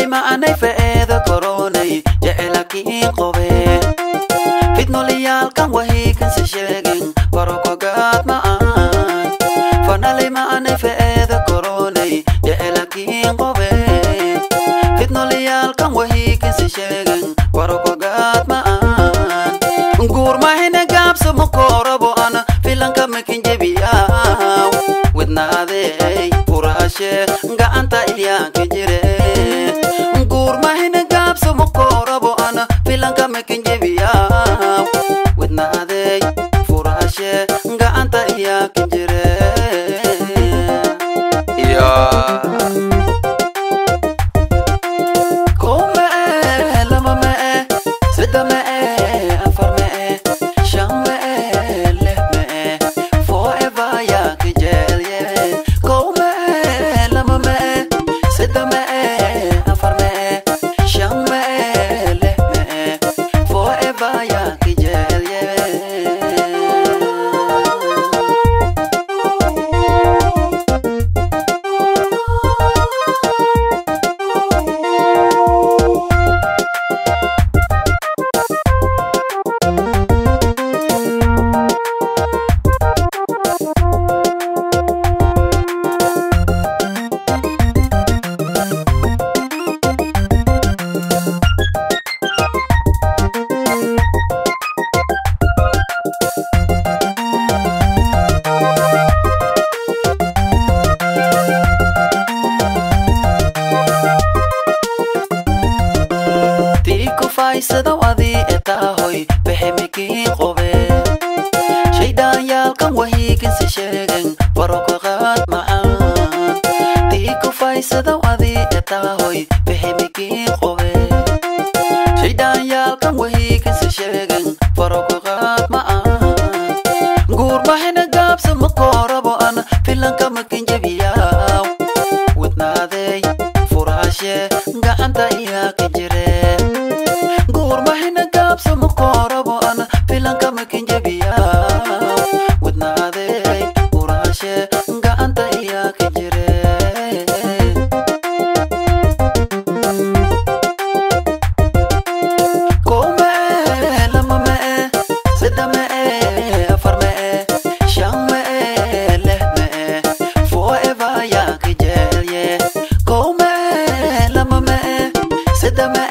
maanay fa'eeda koronay jecelakiin qobe fidnoliyaalkan wahiikansi sheegin korokogaad ma'an fanalay maanay fa'eeda koronay jecelakiin qobe fidnoliyaalkan wahiikansi sheegin korokogaad ma'an guurmahina gaabso makorabo ana filanka makin jebiyaw widnaadey furaashe gacanta iyaanka jire guurmahina gaabso makorabo ana filanka makin jebiyaw widnaadey furaashe gacanta iyaanka jire yeah. Kow ma'e, lama ma'e, saddex ma'e, afar ma'e, shan ma'e, lix ma'e, forever yaa ka jecel yahay. Kow ma'e, lama ma'e, saddex ma'e, afar ma'e, shan ma'e, lix ma'e, forever yaa ka jecel yahay. tiiku faysadaw adii etaahoy bexemikiin qobe shaydhaanyaalkan wahiikinsi sheegen barokaqaad macaan tiiku faysadaw adii etaahoy bexemikiin qobe shaydhaanyaalkan wahiikinsi sheegen barokaqaad macaan guurmahina gaabsa makoorabo ana filanka makin jebiyaw wadnaadey furaashe gacanta iyaa ka jire guurmahina gaabsa makoorabo ana filanka makin jebiyaw wadnaadey furaashe gacanta iyaa ka jire Kow ma'e, lama ma'e, saddex ma'e, afar ma'e, shan ma'e, lix ma'e, forever yaa ka jecel yahay. Kow ma'e, lama ma'e, saddex ma'e,